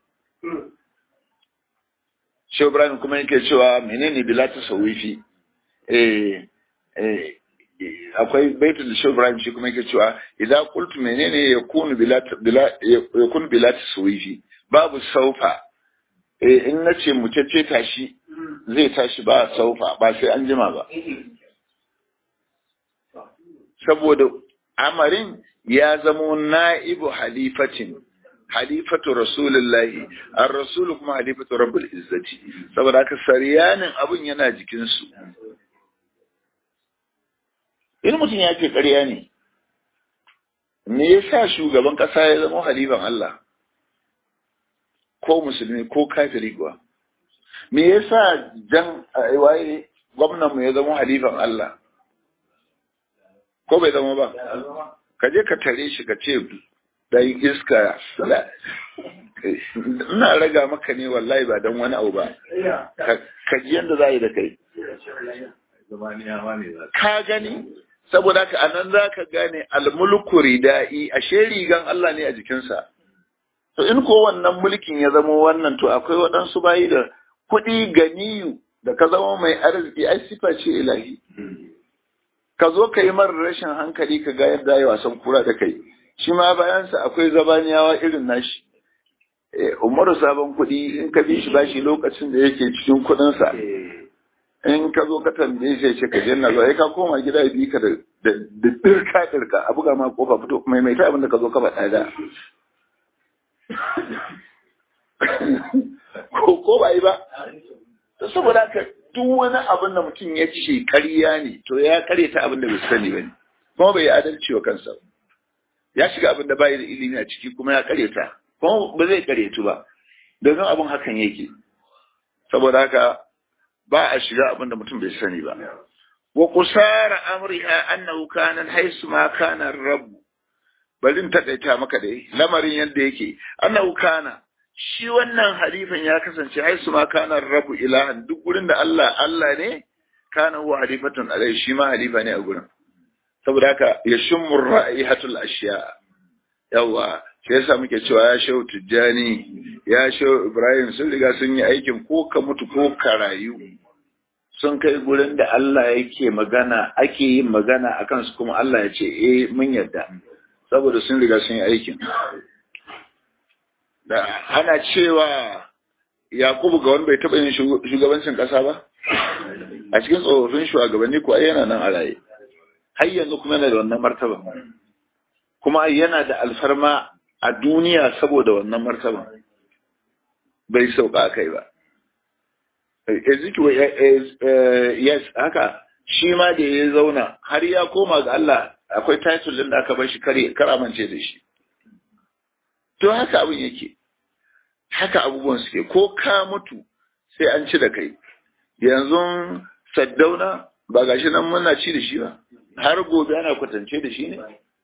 shehu ibrahim kuma yake cewa menene bila tasawifi eh eh akwai baitul da shehu ibrahim shi kuma yake cewa idan qultu menene yakunu bila bila yakun bila taswifi babu saufa eh in nace mu ce tashi zai tashi ba saufa ba sai an jima ba saboda amarin ya zamo na'ibu halifatin halifatu rasulullahi ar rasulu kuma halifatu rabbul izzati saboda haka saryanin abun yana jikinsu in mutum ya ce ƙarya ne me yasa shugaban ƙasa ya zama halifan Allah ko musulmi ko kafiri kuwa me yasa jan waye gwamnan mu ya zama halifan Allah ko bai zama ba ka je ka tare shi ka ce dan iska ina raga maka ne wallahi ba dan wani abu ba ka ji yadda za yi da kai ka gani saboda ka anan za ka gane almulku ridai ashe rigan Allah ne a jikinsa to in ko wannan mulkin ya zama wannan to akwai waɗansu bayi da kuɗi ganiyu da ka zama mai arziki ai sifa ce ilahi ka zo ka yi marar rashin hankali ka ga yadda ya wasan kura da kai shi ma bayansa akwai zabaniyawa irin nashi umaru sabon kuɗi in ka bi shi bashi lokacin da yake cikin kuɗinsa in ka zo ka tambaye shi ce ka je na zuwa ka koma gida bi ka da dirka dirka a buga ma kofa fito maimaita abin da ka zo ka faɗa da ko ba yi ba saboda haka duk wani abin da mutum ya ce ƙarya ne to ya karya ta abin da bai sani ba ne kuma bai adalci wa kansa ya shiga abin da bai da ilimi a ciki kuma ya karya ta kuma ba zai karyatu ba domin abin hakan yake saboda haka ba a shiga abin da mutum bai sani ba wa kusara amriha annahu kana haisu ma kana rabb balin takaita maka dai lamarin yadda yake annahu kana shi wannan halifan ya kasance haisu ma kana rabu ilahan duk gurin da Allah Allah ne kana huwa halifatun alai shi ma halifa ne a gurin saboda haka ya shummu ra'ihatul ashiya yawa sai yasa muke cewa ya shehu tijjani ya shehu ibrahim sun riga sun yi aikin ko ka mutu ko ka rayu sun kai gurin da Allah yake magana ake yin magana akan su kuma Allah ya ce eh mun yarda saboda sun riga sun yi aikin da ana cewa Yakubu ga wani bai taɓa yin shugabancin ƙasa ba a cikin tsofaffin shugabanni ko ai yana nan a raye har yanzu kuma yana da wannan martaba kuma yana da alfarma a duniya saboda wannan martaba bai sauka kai ba Ezekiel yes haka shi ma da ya zauna har ya koma ga Allah akwai title din da aka bar shi kare karamance da shi to haka abin yake haka abubuwan suke ko ka mutu sai an ci da kai yanzu saddauna ba gashi nan muna ci da shi ba har gobe ana kwatance da shi ne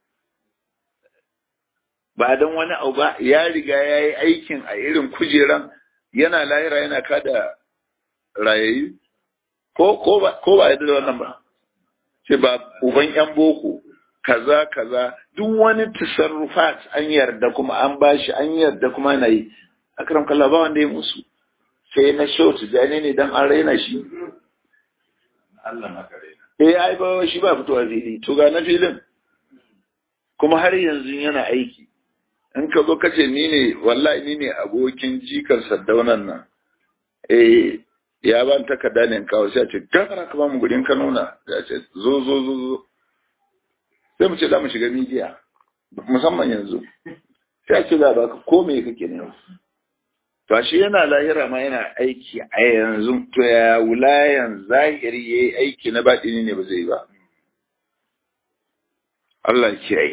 ba don wani abu ba ya riga ya yi aikin a irin kujeran yana lahira yana kada rayayi ko ko ba ko ba yadda da wannan ba ce ba uban yan boko kaza kaza duk wani tasarrufat an yarda kuma an bashi an yarda kuma na yi akram kallah ba wanda ya musu sai na show tijani ne dan an raina shi Allah maka raina eh ai ba shi ba fitowa fili to ga na filin kuma har yanzu yana aiki in ka zo kace ni ne wallahi ni ne abokin jikan saddaunan nan eh ya ban takarda ne kawo sai a ce gafara ka ba mu gudun ka nuna ya ce zo zo zo zo sai mu ce za mu shiga midiya musamman yanzu sai a ce za ba ka ko me kake ne to shi yana lahira ma yana aiki a yanzu to ya wulayan zahiri yayi aiki na baɗini ne ba zai ba Allah kiyaye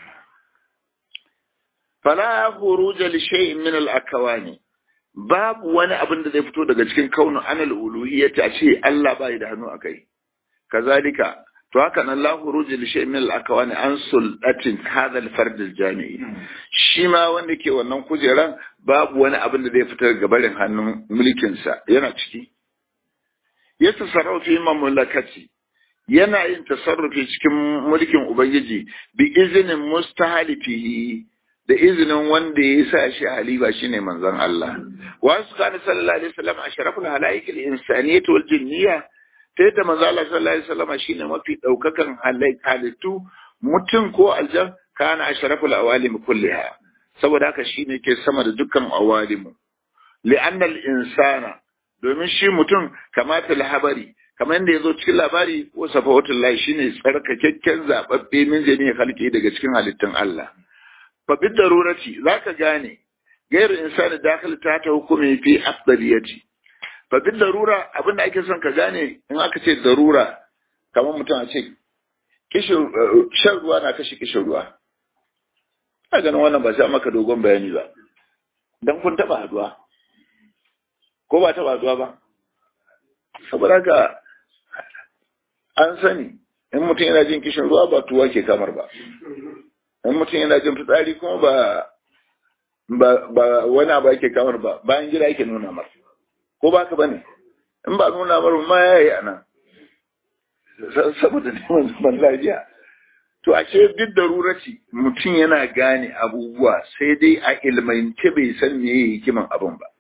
fala khuruja li shay'in min al-akawani babu wani abin da zai fito daga cikin kaunin anal uluhiyyati a ce Allah bai da hannu akai kazalika to haka nan la khuruja li shay'in min al-akawani an sultatin hadha al-fard al-jami'i shi ma wanda ke wannan kujeran babu wani abin da zai fita daga barin hannun mulkin sa yana ciki ya tasarrufu fi mamlakati yana yin tasarrufi cikin mulkin ubangiji bi izinin mustahalifihi da izinin wanda ya sa shi halifa shine manzon Allah wa su kana sallallahu alaihi wasallam ashraful halaik al insaniyah wal jinniyah ta yadda manzon Allah sallallahu alaihi wasallam shine mafi daukakan halittu mutum ko aljan kana ashraful awalim kulliha saboda haka shine ke sama da dukkan awalimu li'anna al insana domin shi mutum kamata habari kamar yadda ya zo cikin labari ko safawatul lahi shine tsarkakakken zababbe min jami'a halki daga cikin halittun Allah fa bid darurati zaka gane gairu insani dakhil ta ta hukumi fi afdaliyati fa bid darura abinda ake son ka gane in aka ce darura kamar mutum a ce kishin shan ruwa na kashe kishin ruwa a ganin wannan ba sai maka dogon bayani ba dan kun taba haduwa ko ba taba haduwa ba saboda haka an sani in mutum yana jin kishin ruwa ba tuwa ke kamar ba in mutum yana jin fitsari kuma ba ba wani abu ake kamar ba bayan gida yake nuna mar ko ba ka bane in ba nuna mar ma ya yi anan saboda neman zaman lafiya to ashe duk da ruraci mutum yana gane abubuwa sai dai a ilmance bai san me hikiman abin ba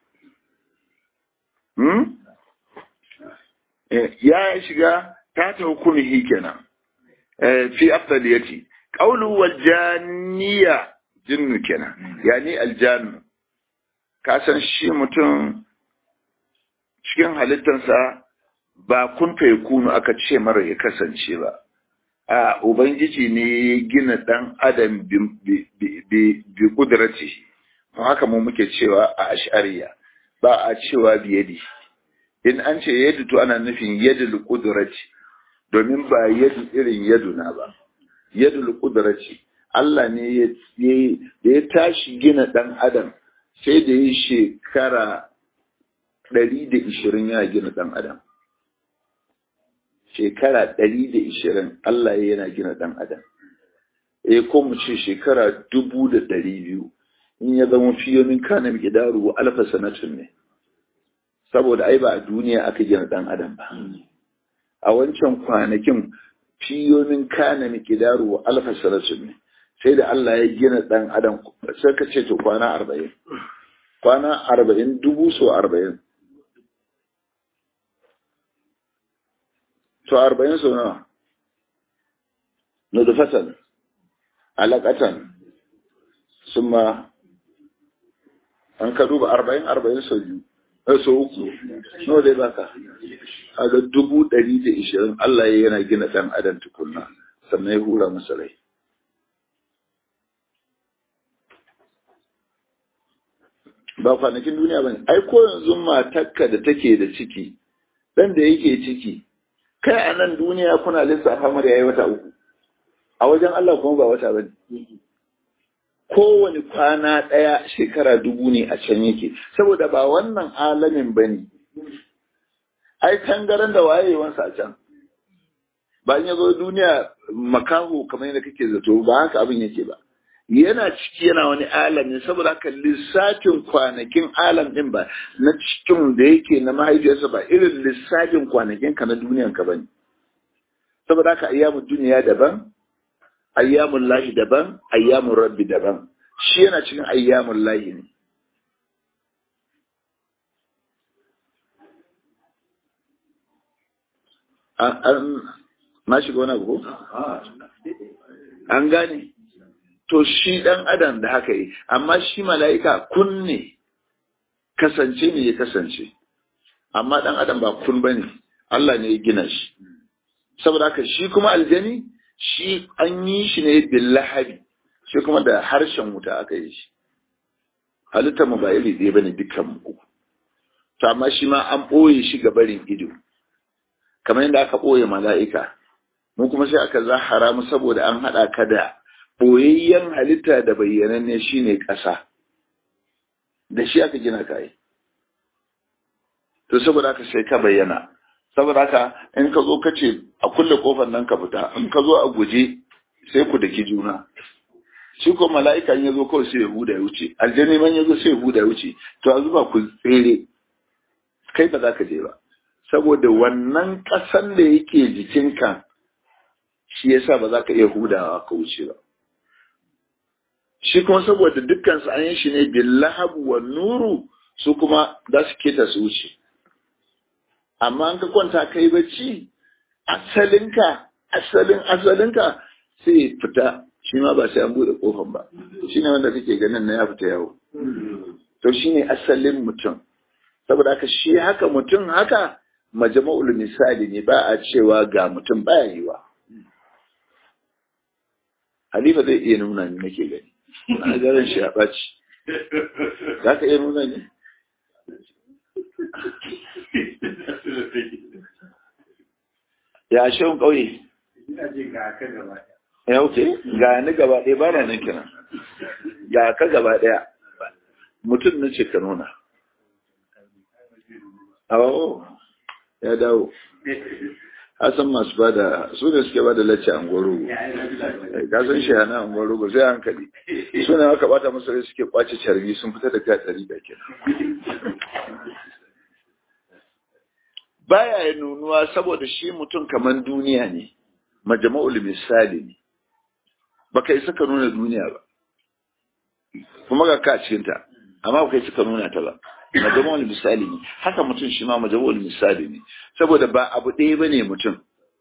ya shiga ta ta hukumihi kenan fi afdaliyati qawlu wal janniya jinnu kenan yani al jannu ka san shi mutum cikin halittarsa ba kun kunu aka ce mara ya kasance ba a ubangiji ne ya gina dan adam bi kudrati haka mu muke cewa a ashariya ba a cewa biyadi in an ce yadu to ana nufin yadul kudrati domin ba yadu irin yaduna ba yadul kudrati Allah ne ya ya tashi gina dan adam sai da yi shekara ɗari da ishirin ya gina ɗan adam shekara ɗari da ishirin Allah ya yana gina ɗan adam eh ko mu ce shekara dubu da ɗari biyu in ya zama fiyomin kana miqdaru alfa sanatun ne saboda ai ba a duniya aka gina ɗan adam ba a wancan kwanakin fiyomin kana miqdaru alfa sanatun ne sai da Allah ya gina ɗan adam sai ka ce to kwana arba'in kwana arba'in dubu so arba'in to arba'in so nawa nudufatan alaƙatan sun ma an ka duba arba'in arba'in so biyu so uku nawa dai baka a ga dubu ɗari da ishirin Allah ya yana gina ɗan adam tukunna sannan ya hura masa rai ba kwanakin duniya ba ne ai ko yanzu matakka da take da ciki ɗan da yake ciki kai a nan duniya kuna lissafa mara yayi wata uku a wajen Allah kuma ba wata bane kowane kwana ɗaya shekara dubu ne a can yake saboda ba wannan alamin bane ai tangaran da wayewansa a can ba in yazo duniya makaho kamar yadda kake zato ba haka abin yake ba yana ciki yana wani alamin saboda haka lissafin kwanakin alam din ba na cikin da yake na mahaifiyarsa ba irin lissafin kwanakin ka na duniyan ka bane saboda haka ayyamun duniya daban ayyamun lahi daban ayyamun rabbi daban shi yana cikin ayyamun lahi ne an na shiga wani abu an gane to shi ɗan adam da haka yi amma shi mala'ika kun ne kasance ne ya kasance amma ɗan adam ba kun ba ne Allah ne ya gina shi saboda haka shi kuma aljani shi an yi shi ne billahabi shi kuma da harshen wuta aka yi shi halittar mu ba iri ɗaya bane dukkan mu uku to amma shi ma an ɓoye shi ga barin ido kamar yadda aka ɓoye mala'ika mu kuma sai aka zahara mu saboda an haɗa ka da ɓoyayyen halitta da bayyananne shine ƙasa da shi aka gina kai to saboda haka sai ka bayyana saboda haka in ka zo ka ce a kulle kofar nan ka fita in ka zo a guje sai ku daki juna shi ko mala'ika ya zo kawai sai ya huda ya wuce aljani man ya zo sai ya huda ya wuce to a zuba ku tsere kai ba za ka je ba saboda wannan ƙasan da yake jikinka shi yasa ba za ka iya hudawa ka wuce ba shi kuma saboda dukkan su an yi shi ne billahabu wa nuru su kuma za su keta su wuce amma an ka kwanta kai bacci asalinka asalin asalinka sai fita shi ma ba sai an bude kofan ba shi ne wanda kake ganin na ya fita yawo to shi ne asalin mutum saboda haka shi haka mutum haka majama'ul misali ne ba a cewa ga mutum baya yiwa Halifa zai iya nuna ni nake gani na garin shi a ɓaci za ka iya nuna ni ya shan ƙauye ya wuce ga ni gaba ɗaya ba na nan kenan ga ka gaba ɗaya mutum na ce ka nuna awo ya dawo Hassan masu ba da su ne suke ba da lacce a ngwarugu ka san shi hana a ngwarugu sai hankali su ne aka bata masu rai suke kwace carbi sun fita da kai ɗari da ke baya ya nunuwa saboda shi mutum kamar duniya ne majama'ul misali ne baka yi suka nuna duniya ba kuma ga ka cikinta amma baka yi suka nuna ta ba majama'ul misali ne haka mutum shi ma majama'ul misali ne saboda ba abu ɗaya bane mutum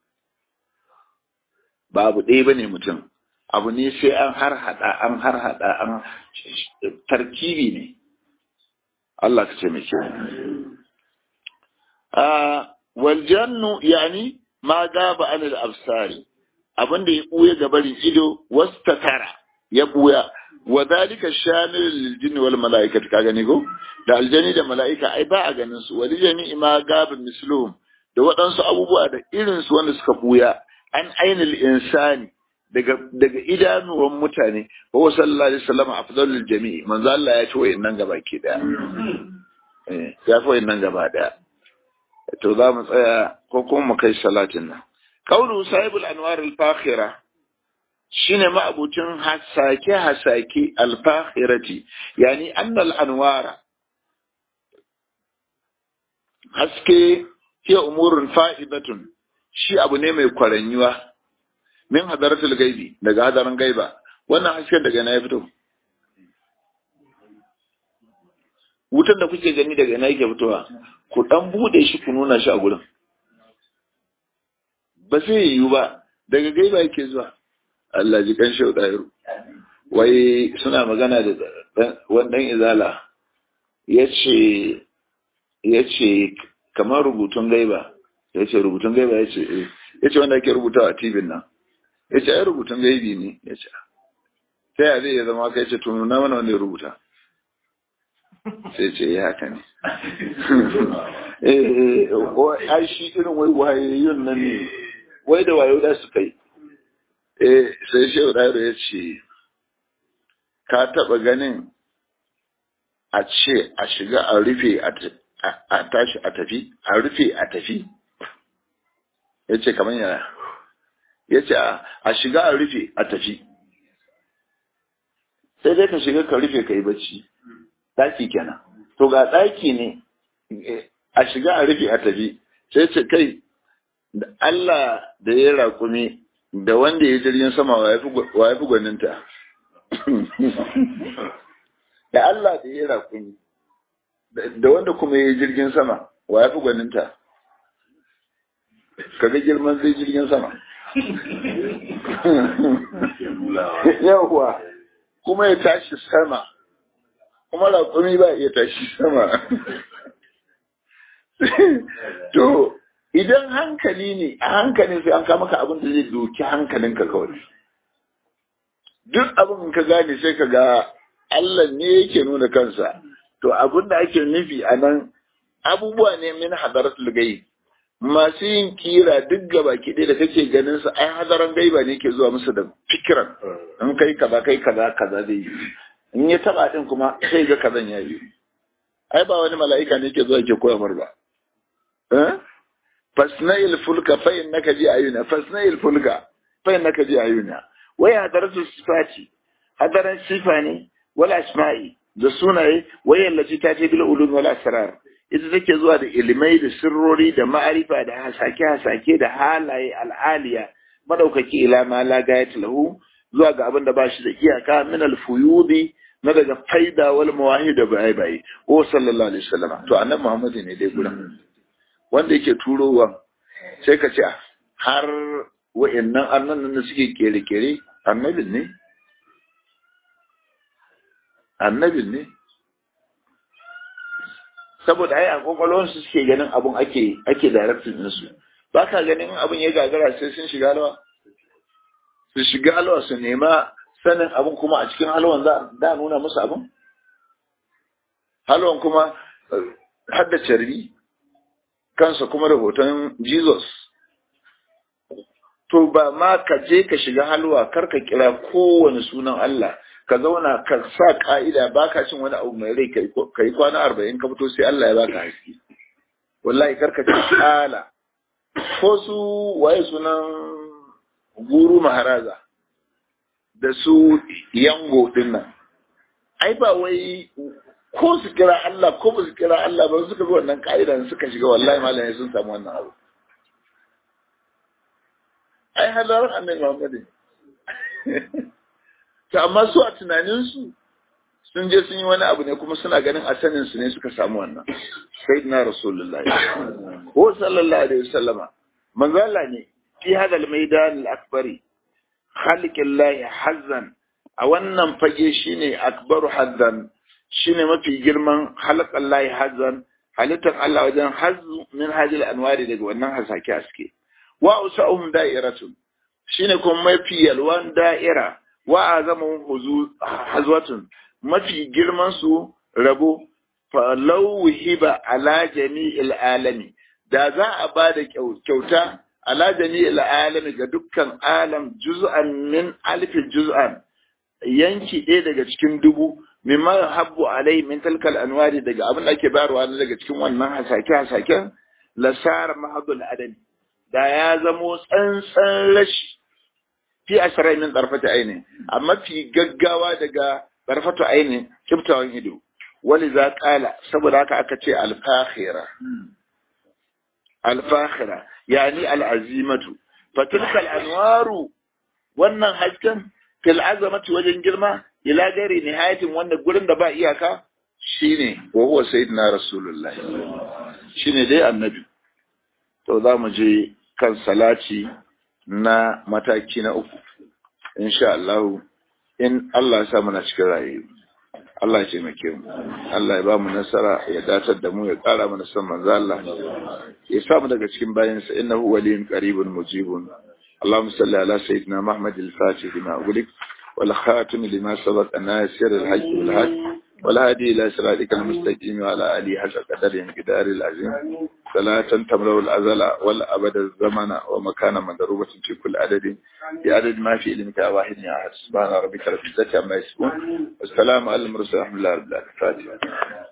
ba abu ɗaya bane mutum abu ne sai an har hada an har hada an tarkibi ne Allah ka ce mai kyau a wal jannu yani ma gaba anil absari abin da ya buya gabarin ido wastatara ya buya wa zalika shamil lil jinni wal malaikati ka gani ko da aljani da malaika ai ba a ganin su wal jami'i ma gaba misluhum da waɗansu abubuwa da irin su wanda suka buya an ainil insani daga daga idanuwan mutane wa sallallahu alaihi wasallam afdalul jami'i manzo Allah ya ci wayannan gaba ke daya eh ya fi wayannan gaba daya to za mu tsaya ko kuma mu kai salatin nan kaulu sahibul anwar al-fakhira shine ma'abucin hasake hasake al-fakhirati yani annal anwara haske hiya umurun fa'idatun shi abu ne mai kwaranyuwa min hadaratul gaibi daga hadarin gaiba wannan hasken daga na ya fito wutan da kuke gani daga ina yake fitowa ku dan bude shi ku nuna shi a gurin ba zai yiwu ba daga gaiba yake zuwa Allah ji kan shau dairu wai suna magana da wani dan izala yace yace kamar rubutun gaiba yace rubutun gaiba yace yace wanda ake rubutawa a TV nan yace ai rubutun gaibi ne yace ta yaya zai zama kai ce to nuna mana wanda ya rubuta sai ce ya haka ne eh ai shi irin wai wayayyun nan ne wai da wayo da su kai eh sai shehu dairo ya ce ka taba ganin a ce a shiga a rufe a tashi a tafi a rufe a tafi ya ce kamar yana ya ce a shiga a rufe a tafi sai dai ka shiga ka rufe ka yi bacci ɗaki kenan to ga ɗaki ne a shiga a rufe a tafi sai ce kai da Allah da ya raƙumi da wanda ya jirgin sama wa ya fi gwaninta da Allah da ya raƙumi da wanda kuma ya jirgin sama wa ya fi gwaninta kaga girman zai jirgin sama yawwa kuma ya tashi sama kuma raƙumi ba iya tashi sama to idan hankali ne a hankalin sai an kama ka abin da zai doki hankalinka kawai duk abin ka gane sai ka ga Allah ne yake nuna kansa to abin da ake nufi a nan abubuwa ne min hadaratul gaib masu yin kira duk gaba kiɗe da kake ganin su ai hadaran gaiba ne ke zuwa musu da fikiran in kai kaza kai kaza kaza zai yi in ya taba din kuma sai ga kazan ya yi ai ba wani mala'ika ne ke zuwa ke koya mar ba eh fasna'il fulka fa innaka ji ayuna fasna'il fulka fa innaka ji ayuna wai hadaratu sifati hadaran sifa ne wala asma'i da sunaye wai yallaci ta ce bil ulum wal asrar ita take zuwa da ilimai da sirrori da ma'arifa da hasake hasake da halaye al'aliya madaukaki ila ma la gayat lahu zuwa ga abin da ba shi da iyaka min al-fuyudi na daga faida wal mawahid da bai bai o sallallahu alaihi wasallam to annabi Muhammad ne dai gurin wanda yake turowa sai ka ce har wa'annan annan da suke kere-kere annabin ne annabin ne saboda ai a kwakwalwarsu suke ganin abun ake ake directing ɗinsu ba ka ganin abun ya gagara sai sun shiga halwa su shiga halwa su nema sanin abun kuma a cikin halwan za da nuna musu abun halwan kuma hadda carbi kansa kuma da hoton jesus to ba ma ka je ka shiga halwa kar ka kira kowane sunan Allah ka zauna ka sa ka'ida ba ka cin wani abu mai rai ka yi kwana arba'in ka fito sai Allah ya baka haske wallahi karka ci kala ko su waye sunan guru maharaza da su yango din nan ai ba wai ko su kira Allah ko ba su kira Allah ba suka bi wannan ka'idan suka shiga wallahi malamai sun samu wannan abu ai halarar annabi Muhammad to amma su a tunaninsu sun je sun yi wani abu ne kuma suna ganin a sanin su ne suka samu wannan sai na rasulullahi ko sallallahu alaihi wasallama manzo Allah ne fi hada al-maidan al-akbari khaliqillahi hazzan a wannan fage shine akbaru hazzan shine mafi girman halqan lahi hazan halittar Allah wajen hazu min hajil anwari daga wannan hasake haske wa usahum da'iratun shine kuma mafi yalwan da'ira wa azamun hazwatun mafi girman su rabo falau hiba ala jami'il alami da za a ba da kyauta ala jami'il alami ga dukkan alam juz'an min alfi juz'an yanki ɗaya daga cikin dubu mimma habbu alai min talkal anwari daga abin da ake bayarwa daga cikin wannan hasake hasaken lasar mahadul adami da ya zamo tsantsan rashi fi ashirai min ɗarfata aini amma fi gaggawa daga ɗarfata aini kiftawan ido wani za ƙala saboda haka aka ce alfahira alfahira yani al'azimatu fatilkal anwaru wannan hasken fil azamati wajen girma ila gari nihayatin wanda gurin da ba iyaka shine wa huwa sayyidina rasulullahi shine dai annabi to za mu je kan salati na mataki na uku insha Allah in Allah ya sa muna cikin rayu Allah ya taimake mu Allah ya ba mu nasara ya datar da mu ya kara mana san manzo Allah ya sa mu daga cikin bayansa innahu waliyyun qaribun mujibun اللهم صل على سيدنا محمد الفاتح لما أغلق والخاتم لما سبق الناصر الحج والحج والهادي إلى صراطك المستقيم وعلى آله حق قدر انقدار العظيم صلاة تملأ الأزل والأبد الزمن ومكان مضروبة في كل عدد بعدد ما في علمك واحد يا أحد سبحان ربك رب العزة عما يصفون والسلام على المرسلين الحمد لله رب العالمين